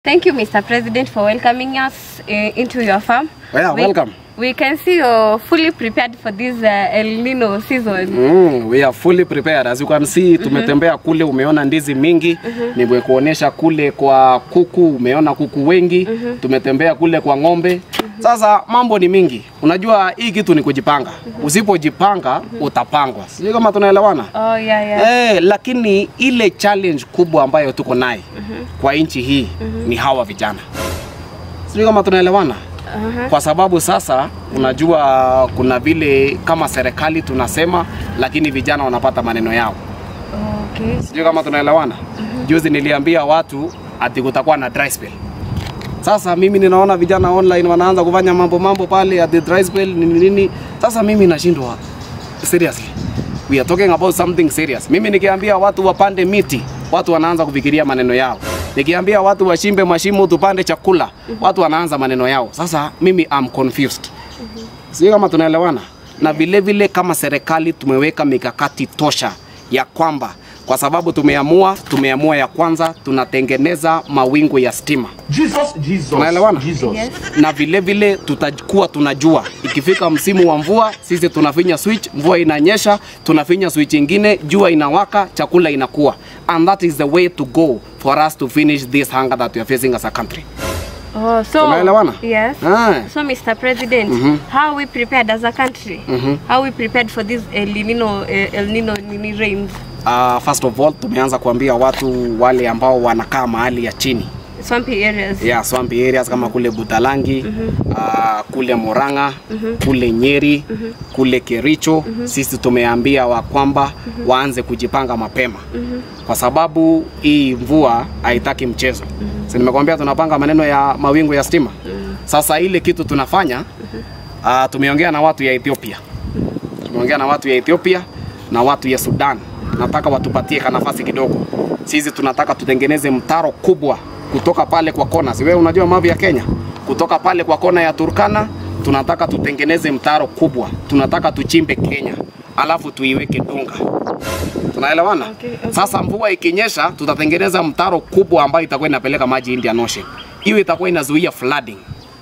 Thank you, Mr. President, for welcoming us uh, into your farm. Yeah, we, welcome. We can see you're fully prepared for this uh, El Nino season. Mm, we are fully prepared. As you can see, tumetembea kule, umeona ndizi mingi. Nimekuonyesha kule kwa kuku, umeona kuku wengi. Tumetembea kule kwa ng'ombe. Sasa mambo ni mingi. Unajua hii kitu ni kujipanga. Usipojipanga utapangwa. Sijui kama tunaelewana. Oh, yeah, yeah. Eh, lakini ile challenge kubwa ambayo tuko naye kwa nchi hii ni hawa vijana. Sijui kama tunaelewana. Uh-huh. Kwa sababu sasa unajua kuna vile kama serikali tunasema, lakini vijana wanapata maneno yao. Okay. Sijui kama tunaelewana. Juzi niliambia watu ati kutakuwa na dry spell. Sasa mimi ninaona vijana online wanaanza kufanya mambo mambo pale ati dry spell nini nini. Sasa mimi nashindwa seriously. We are talking about something serious. Mimi nikiambia watu wapande miti, watu wanaanza kufikiria maneno yao. Nikiambia watu washimbe mashimo tupande chakula, watu wanaanza maneno yao. Sasa mimi am confused. Sijui kama tunaelewana. Na vile vile kama serikali tumeweka mikakati tosha ya kwamba kwa sababu tumeamua tumeamua ya kwanza tunatengeneza mawingu ya stima Jesus, Jesus, Tunaelewana? Jesus. Yes. na vile vile tutakuwa tunajua ikifika msimu wa mvua, sisi tunafinya switch, mvua inanyesha, tunafinya switch ingine, jua inawaka, chakula inakuwa, and that is the way to go for us to finish this hunger that we are facing as a country. Oh, so Tunaelewana? Yes. Ah. So, Mr. President, how are we prepared as a country? How are we prepared for this El Nino, uh, El Nino Nini rains? Uh, first of all tumeanza kuambia watu wale ambao wanakaa mahali ya chini Swampy areas. yeah, swampy areas kama kule Butalangi uh, kule Murang'a kule Nyeri kule Kericho sisi tumeambia wa kwamba waanze kujipanga mapema kwa sababu hii mvua haitaki mchezo si nimekwambia tunapanga maneno ya mawingu ya stima sasa ile kitu tunafanya uh, tumeongea na watu ya Ethiopia tumeongea na watu ya Ethiopia na watu ya Sudan. Nataka watupatie ka nafasi kidogo. Sisi tunataka tutengeneze mtaro kubwa kutoka pale kwa kona. Si wewe unajua mavi ya Kenya? Kutoka pale kwa kona ya Turkana tunataka tutengeneze mtaro kubwa. Tunataka tuchimbe Kenya. Alafu tuiweke Dunga. Tunaelewana? Okay, okay. Sasa mvua ikinyesha tutatengeneza mtaro kubwa ambayo itakuwa inapeleka maji Indian Ocean. Hiyo itakuwa inazuia flooding.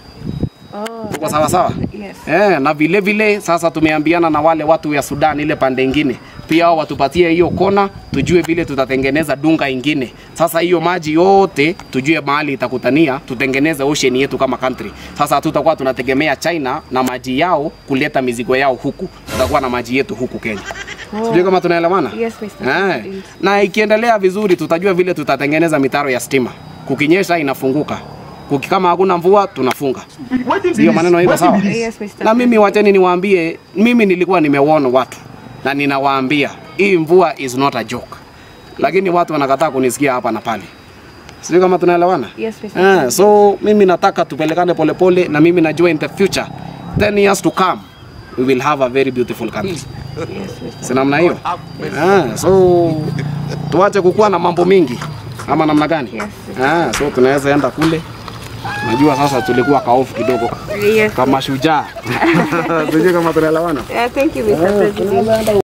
Oh, Tuko sawa sawa? yes. Eh, na vile vile sasa tumeambiana na wale watu ya Sudan ile pande ingine pia wao watupatie hiyo kona, tujue vile tutatengeneza dunga ingine. Sasa hiyo maji yote tujue mahali itakutania, tutengeneze ocean yetu kama country. Sasa hatutakuwa tunategemea China na maji yao kuleta mizigo yao huku, tutakuwa na maji yetu huku Kenya. Oh. Sijui kama tunaelewana? Yes, Mr. Eh, President. na ikiendelea vizuri tutajua vile tutatengeneza mitaro ya stima. Kukinyesha inafunguka. Kuki kama hakuna mvua tunafunga. Wetin be Sio this? maneno hivyo Wetin sawa? be this? Yes, Mr. Na mimi wacheni niwaambie, mimi nilikuwa nimewarn watu na ninawaambia hii mvua is not a joke, lakini watu wanakataa kunisikia hapa na pale. Sijui kama tunaelewana. Yes, Mr. Eh, so mimi nataka tupelekane polepole, na mimi najua in the future 10 years to come we will have a very beautiful country. Yes, Mr. Si namna hiyo? Eh, so tuache kukuwa na mambo mingi ama namna gani? Yes. Eh, so tunaweza enda kule. Najua sasa tulikuwa kaofu kidogo Yes. kama shujaa. Sijui kama tunaelewana. Yeah, thank you, Mr. President.